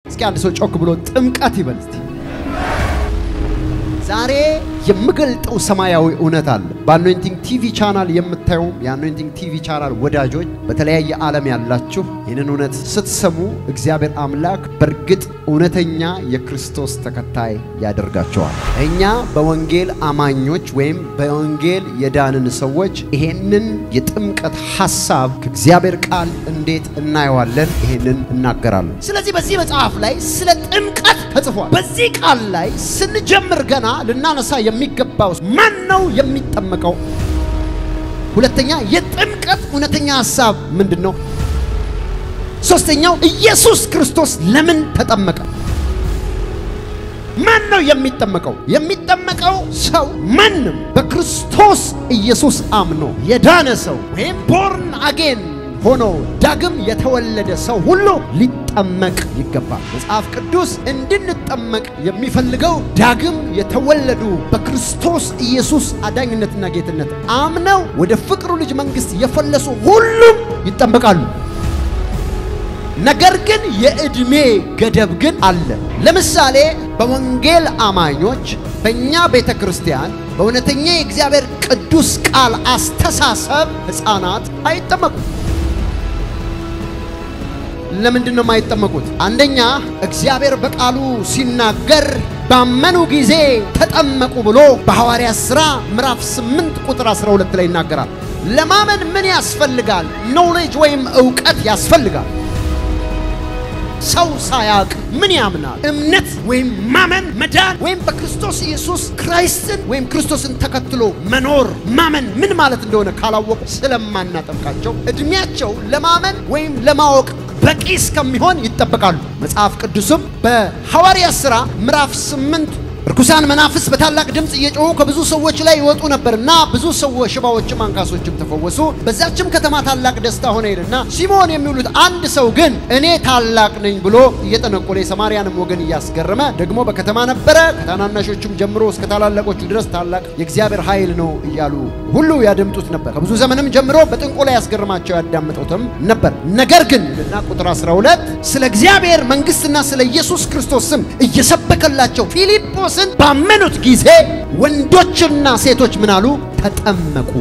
እስኪ አንድ ሰው ጮክ ብሎ ጥምቀት ይበል እስቲ። ዛሬ የምገልጠው ሰማያዊ እውነት አለ። በአኖይንቲንግ ቲቪ ቻናል የምታዩም የአኖይንቲንግ ቲቪ ቻናል ወዳጆች፣ በተለያየ ዓለም ያላችሁ ይህንን እውነት ስትሰሙ እግዚአብሔር አምላክ በእርግጥ እውነተኛ የክርስቶስ ተከታይ ያደርጋቸዋል። እኛ በወንጌል አማኞች ወይም በወንጌል የዳንን ሰዎች ይሄንን የጥምቀት ሐሳብ ከእግዚአብሔር ቃል እንዴት እናየዋለን? ይሄንን እናገራለን። ስለዚህ በዚህ መጽሐፍ ላይ ስለ ጥምቀት ተጽፏል። በዚህ ቃል ላይ ስንጀምር ገና ልናነሳ የሚገባው ማን ነው የሚጠመቀው? ሁለተኛ የጥምቀት እውነተኛ ሐሳብ ምንድን ነው? ሶስተኛው ኢየሱስ ክርስቶስ ለምን ተጠመቀ? ማን ነው የሚጠመቀው? የሚጠመቀው ሰው ማንም በክርስቶስ ኢየሱስ አምኖ የዳነ ሰው ወይም ቦርን አጌን ሆኖ ዳግም የተወለደ ሰው ሁሉ ሊጠመቅ ይገባል። መጽሐፍ ቅዱስ እንድንጠመቅ የሚፈልገው ዳግም የተወለዱ በክርስቶስ ኢየሱስ አዳኝነትና ጌትነት አምነው ወደ ፍቅሩ ልጅ መንግሥት የፈለሱ ሁሉም ይጠመቃሉ። ነገር ግን የዕድሜ ገደብ ግን አለ። ለምሳሌ በወንጌል አማኞች በእኛ ቤተ ክርስቲያን በእውነተኛ የእግዚአብሔር ቅዱስ ቃል አስተሳሰብ ሕፃናት አይጠመቁም። ለምንድን ነው የማይጠመቁት? አንደኛ እግዚአብሔር በቃሉ ሲናገር ባመኑ ጊዜ ተጠመቁ ብሎ በሐዋርያት ሥራ ምዕራፍ 8 ቁጥር 12 ላይ ይናገራል። ለማመን ምን ያስፈልጋል? ኖሌጅ ወይም ዕውቀት ያስፈልጋል። ሰው ሳያውቅ ምን ያምናል? እምነት ወይም ማመን መዳን ወይም በክርስቶስ ኢየሱስ ክራይስትን ወይም ክርስቶስን ተከትሎ መኖር ማመን ምን ማለት እንደሆነ ካላወቁ ስለማናጠምቃቸው ዕድሜያቸው ለማመን ወይም ለማወቅ በቂ እስከሚሆን ይጠበቃሉ። መጽሐፍ ቅዱስም በሐዋርያት ሥራ ምዕራፍ 8 ርኩሳን መናፍስ በታላቅ ድምፅ እየጮሁ ከብዙ ሰዎች ላይ ይወጡ ነበርና ብዙ ሰዎች ሽባዎችም አንካሶችም ተፈወሱ። በዛችም ከተማ ታላቅ ደስታ ሆነ ይልና ሲሞን የሚውሉት አንድ ሰው ግን እኔ ታላቅ ነኝ ብሎ እየጠነቆለ የሰማርያንም ወገን እያስገረመ ደግሞ በከተማ ነበረ። ከታናናሾቹም ጀምሮ እስከ ታላላቆቹ ድረስ ታላቅ የእግዚአብሔር ኃይል ነው እያሉ ሁሉ ያደምጡት ነበር። ከብዙ ዘመንም ጀምሮ በጥንቆላ ያስገርማቸው ያዳምጡትም ነበር። ነገር ግን እና ቁጥር 12 ስለ እግዚአብሔር መንግሥትና ስለ ኢየሱስ ክርስቶስ ስም እየሰበከላቸው ፊልጶስን ባመኑት ጊዜ ወንዶችና ሴቶች ምን አሉ? ተጠመቁ።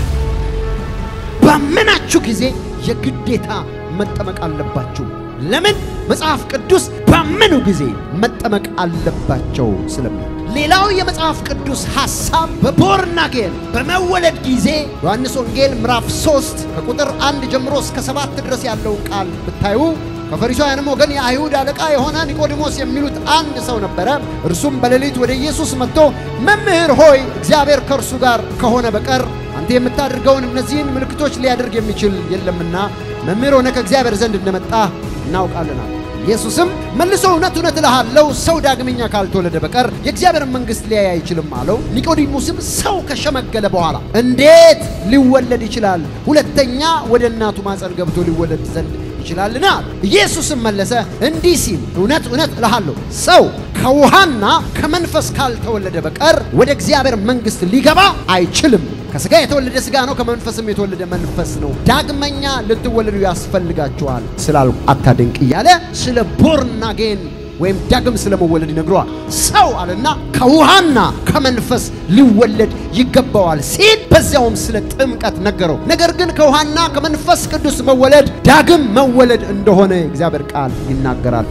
ባመናችሁ ጊዜ የግዴታ መጠመቅ አለባችሁ። ለምን? መጽሐፍ ቅዱስ ባመኑ ጊዜ መጠመቅ አለባቸው ስለሚል። ሌላው የመጽሐፍ ቅዱስ ሐሳብ በቦርናጌን በመወለድ ጊዜ ዮሐንስ ወንጌል ምዕራፍ 3 ከቁጥር አንድ ጀምሮ እስከ ሰባት ድረስ ያለውን ቃል ብታዩ ከፈሪሳውያንም ወገን የአይሁድ አለቃ የሆነ ኒቆዲሞስ የሚሉት አንድ ሰው ነበረ። እርሱም በሌሊት ወደ ኢየሱስ መጥቶ መምህር ሆይ እግዚአብሔር ከእርሱ ጋር ከሆነ በቀር አንተ የምታደርገውን እነዚህን ምልክቶች ሊያደርግ የሚችል የለምና መምህር ሆነ ከእግዚአብሔር ዘንድ እንደመጣ እናውቃለናል። ኢየሱስም መልሶ እውነት እውነት እልሃለሁ ሰው ዳግመኛ ካልተወለደ በቀር የእግዚአብሔር መንግሥት ሊያይ አይችልም አለው። ኒቆዲሞስም ሰው ከሸመገለ በኋላ እንዴት ሊወለድ ይችላል? ሁለተኛ ወደ እናቱ ማፀን ገብቶ ሊወለድ ዘንድ ይችላልና? ኢየሱስም መለሰ እንዲህ ሲል እውነት እውነት እልሃለሁ ሰው ከውሃና ከመንፈስ ካልተወለደ በቀር ወደ እግዚአብሔር መንግሥት ሊገባ አይችልም። ከሥጋ የተወለደ ሥጋ ነው፣ ከመንፈስም የተወለደ መንፈስ ነው። ዳግመኛ ልትወለዱ ያስፈልጋችኋል ስላልኩ አታድንቅ እያለ ስለ ቦርናጌን ወይም ዳግም ስለ መወለድ ይነግረዋል። ሰው አለና ከውሃና ከመንፈስ ሊወለድ ይገባዋል ሲል በዚያውም ስለ ጥምቀት ነገረው። ነገር ግን ከውሃና ከመንፈስ ቅዱስ መወለድ ዳግም መወለድ እንደሆነ የእግዚአብሔር ቃል ይናገራል።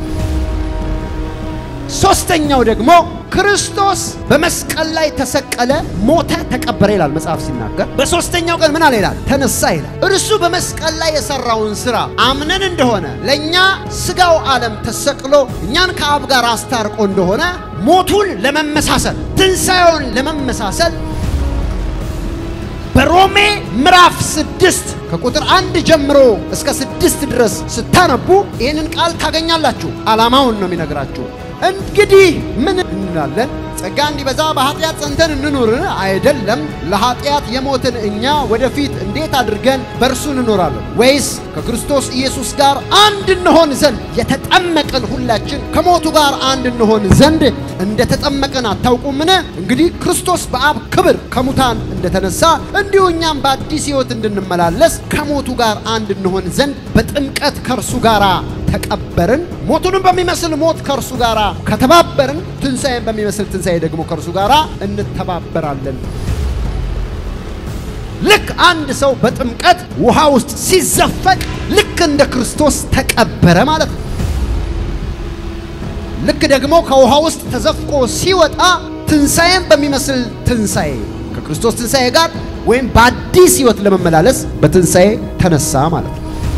ሶስተኛው ደግሞ ክርስቶስ በመስቀል ላይ ተሰቀለ፣ ሞተ፣ ተቀበረ ይላል መጽሐፍ ሲናገር። በሶስተኛው ቀን ምን አለ ይላል? ተነሳ ይላል። እርሱ በመስቀል ላይ የሰራውን ስራ አምነን እንደሆነ ለእኛ ስጋው ዓለም ተሰቅሎ እኛን ከአብ ጋር አስታርቆ እንደሆነ ሞቱን ለመመሳሰል ትንሣኤውን ለመመሳሰል በሮሜ ምዕራፍ ስድስት ከቁጥር አንድ ጀምሮ እስከ ስድስት ድረስ ስታነቡ ይህንን ቃል ታገኛላችሁ። ዓላማውን ነው የሚነግራችሁ። እንግዲህ ምን እንላለን? ጸጋ እንዲበዛ በኃጢአት ጸንተን እንኑርን? አይደለም። ለኃጢአት የሞትን እኛ ወደፊት እንዴት አድርገን በእርሱ እንኖራለን? ወይስ ከክርስቶስ ኢየሱስ ጋር አንድ እንሆን ዘንድ የተጠመቅን ሁላችን ከሞቱ ጋር አንድ እንሆን ዘንድ እንደተጠመቅን አታውቁምን? እንግዲህ ክርስቶስ በአብ ክብር ከሙታን እንደተነሳ እንዲሁ እኛም በአዲስ ሕይወት እንድንመላለስ ከሞቱ ጋር አንድ እንሆን ዘንድ በጥምቀት ከእርሱ ጋር ተቀበርን። ሞቱንም በሚመስል ሞት ከእርሱ ጋር ከተባበርን፣ ትንሣኤን በሚመስል ትንሣኤ ደግሞ ከእርሱ ጋር እንተባበራለን። ልክ አንድ ሰው በጥምቀት ውሃ ውስጥ ሲዘፈቅ ልክ እንደ ክርስቶስ ተቀበረ ማለት ነው። ልክ ደግሞ ከውሃ ውስጥ ተዘፍቆ ሲወጣ ትንሣኤን በሚመስል ትንሣኤ ከክርስቶስ ትንሣኤ ጋር ወይም በአዲስ ሕይወት ለመመላለስ በትንሣኤ ተነሳ ማለት ነው።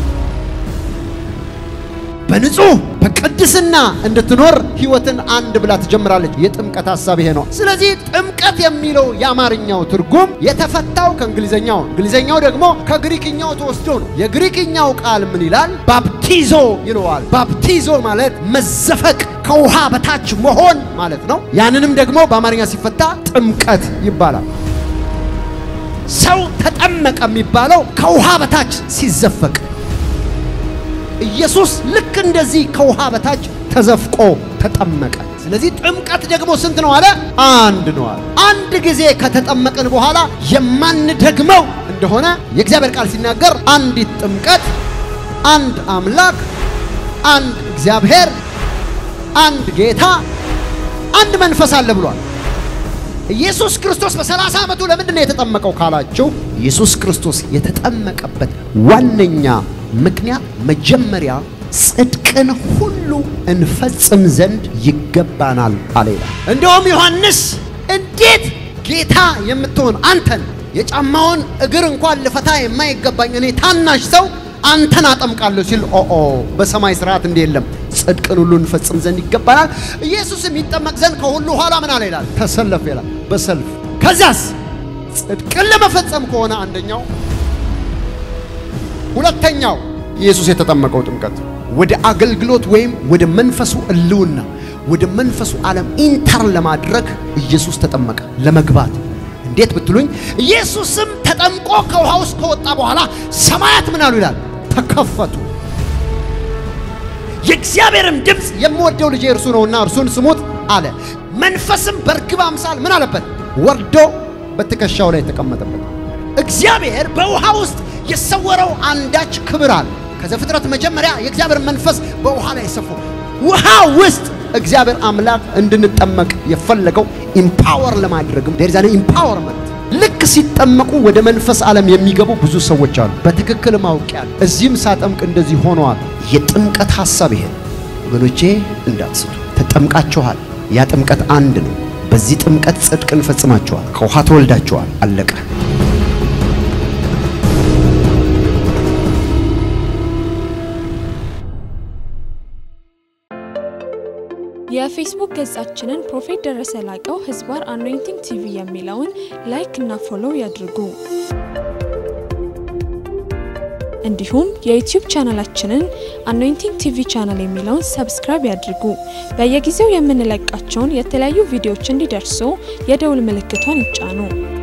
በንጹህ በቅድስና እንድትኖር ሕይወትን አንድ ብላ ትጀምራለች። የጥምቀት ሐሳብ ይሄ ነው። ስለዚህ ጥምቀት የሚለው የአማርኛው ትርጉም የተፈታው ከእንግሊዘኛው፣ እንግሊዘኛው ደግሞ ከግሪክኛው ተወስዶ ነው። የግሪክኛው ቃል ምን ይላል? ባፕቲዞ ይለዋል። ባፕቲዞ ማለት መዘፈቅ ከውሃ በታች መሆን ማለት ነው። ያንንም ደግሞ በአማርኛ ሲፈታ ጥምቀት ይባላል። ሰው ተጠመቀ የሚባለው ከውሃ በታች ሲዘፈቅ ኢየሱስ ልክ እንደዚህ ከውሃ በታች ተዘፍቆ ተጠመቀ። ስለዚህ ጥምቀት ደግሞ ስንት ነው አለ? አንድ ነው አለ። አንድ ጊዜ ከተጠመቅን በኋላ የማንደግመው እንደሆነ የእግዚአብሔር ቃል ሲናገር አንዲት ጥምቀት፣ አንድ አምላክ፣ አንድ እግዚአብሔር፣ አንድ ጌታ፣ አንድ መንፈስ አለ ብሏል። ኢየሱስ ክርስቶስ በሰላሳ ዓመቱ ለምንድን ነው የተጠመቀው ካላችሁ ኢየሱስ ክርስቶስ የተጠመቀበት ዋነኛ ምክንያት መጀመሪያ ጽድቅን ሁሉ እንፈጽም ዘንድ ይገባናል አለ ይላል። እንደውም ዮሐንስ እንዴት ጌታ የምትሆን አንተን የጫማውን እግር እንኳን ልፈታ የማይገባኝ እኔ ታናሽ ሰው አንተን አጠምቃለሁ ሲል ኦኦ በሰማይ ስርዓት እንዲህ የለም፣ ጽድቅን ሁሉ እንፈጽም ዘንድ ይገባናል። ኢየሱስም ይጠመቅ ዘንድ ከሁሉ ኋላ ምን አለ ይላል? ተሰለፍ ይላል። በሰልፍ ከዚያስ ጽድቅን ለመፈጸም ከሆነ አንደኛው ሁለተኛው ኢየሱስ የተጠመቀው ጥምቀት ወደ አገልግሎት ወይም ወደ መንፈሱ እልውና ወደ መንፈሱ ዓለም ኢንተር ለማድረግ ኢየሱስ ተጠመቀ ለመግባት። እንዴት ብትሉኝ ኢየሱስም ተጠምቆ ከውሃ ውስጥ ከወጣ በኋላ ሰማያት ምን አሉ ይላል? ተከፈቱ። የእግዚአብሔርም ድምፅ የምወደው ልጄ እርሱ ነውና እርሱን ስሙት አለ። መንፈስም በርግብ አምሳል ምን አለበት? ወርዶ በትከሻው ላይ ተቀመጠበት። እግዚአብሔር በውሃ ውስጥ የሰወረው አንዳች ክብር አለ። ከዘፍጥረት መጀመሪያ የእግዚአብሔር መንፈስ በውሃ ላይ ሰፎ ውሃ ውስጥ እግዚአብሔር አምላክ እንድንጠመቅ የፈለገው ኢምፓወር ለማድረግም ዴር ዛኔ ኢምፓወርመንት ልክ ሲጠመቁ ወደ መንፈስ ዓለም የሚገቡ ብዙ ሰዎች አሉ። በትክክል ማውቂያል። እዚህም ሳጠምቅ እንደዚህ ሆነዋል። የጥምቀት ሐሳብ ይሄ ወገኖቼ፣ እንዳትስቱ። ተጠምቃችኋል። ያ ጥምቀት አንድ ነው። በዚህ ጥምቀት ጽድቅን ፈጽማችኋል። ከውሃ ተወልዳችኋል። አለቀ። የፌስቡክ ገጻችንን ፕሮፌት ደረሰ ላቀው ህዝባር አኖይንቲንግ ቲቪ የሚለውን ላይክ እና ፎሎው ያድርጉ። እንዲሁም የዩቲዩብ ቻናላችንን አኖይንቲንግ ቲቪ ቻናል የሚለውን ሰብስክራይብ ያድርጉ። በየጊዜው የምንለቃቸውን የተለያዩ ቪዲዮዎች እንዲደርሱ የደውል ምልክቷን ይጫኑ።